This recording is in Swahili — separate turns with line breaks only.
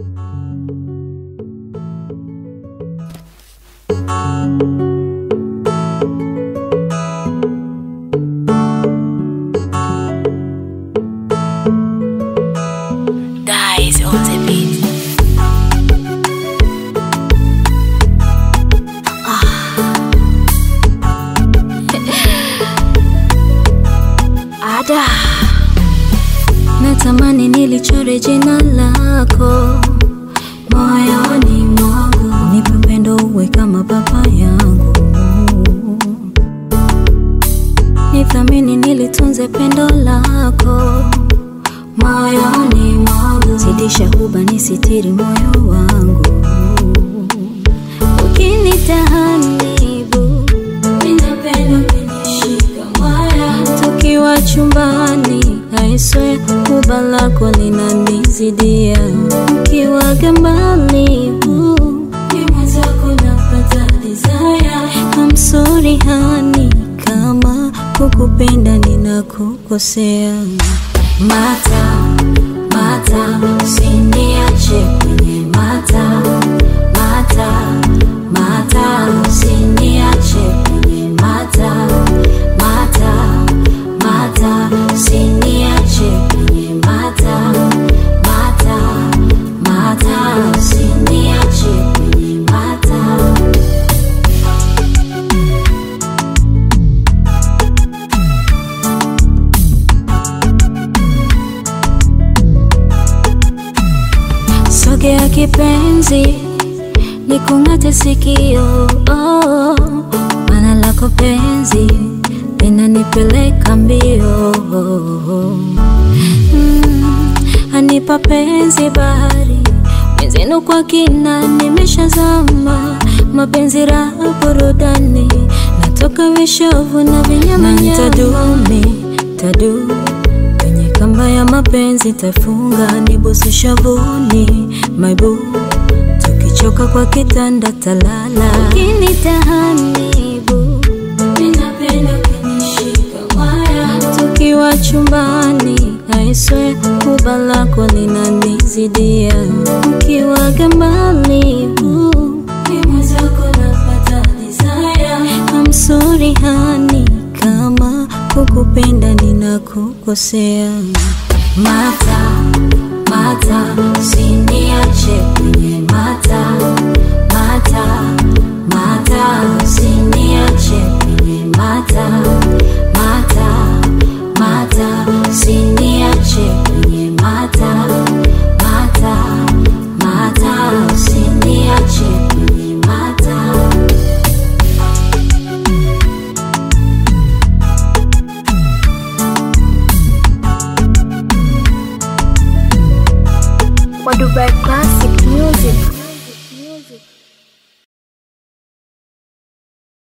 Guys on the beat. Ada.
Natamani nilichore jina lako moyoni mwangu, nipe upendo uwe kama baba yangu, nithamini nilitunze pendo lako moyoni mwangu, zidisha huba nisitiri moyo wangu, ukinitahanibu ninapenda kunishika moyo tukiwa chumbani aiswe kuba lako linanizidia ukiwa gambali I'm sorry hani kama kukupenda ninakukosea mata mata usiniache kwenye mata mata mata usiniache kwenye mata mata mata usiniache kwenye mata mata mata usiniache kwenye mata Sogea kipenzi, nikung'ate sikio oh, maana lako penzi linanipeleka mbio mm, anipa penzi bahari wenzenu kwa kina, nimeshazama mapenzi raha burudani, natoka vishovu na vinyamanyama, tadumi tadu kwenye kamba ya mapenzi tafunga nibusu shavuni maibu tukichoka kwa kitanda talala ukinitahanibu ninapenda kunishika mwaya tukiwa chumbani aiswe kuba lako linanizidia ukiwa gambali I'm sorry hani kama kukupenda ninakukosea mata mata usiniache kwenye mata mata mata usiniache kwenye mata mata mata usiniache kwenye mata mata mata usiniache kwenye mata
Wa Dubai Classic Music.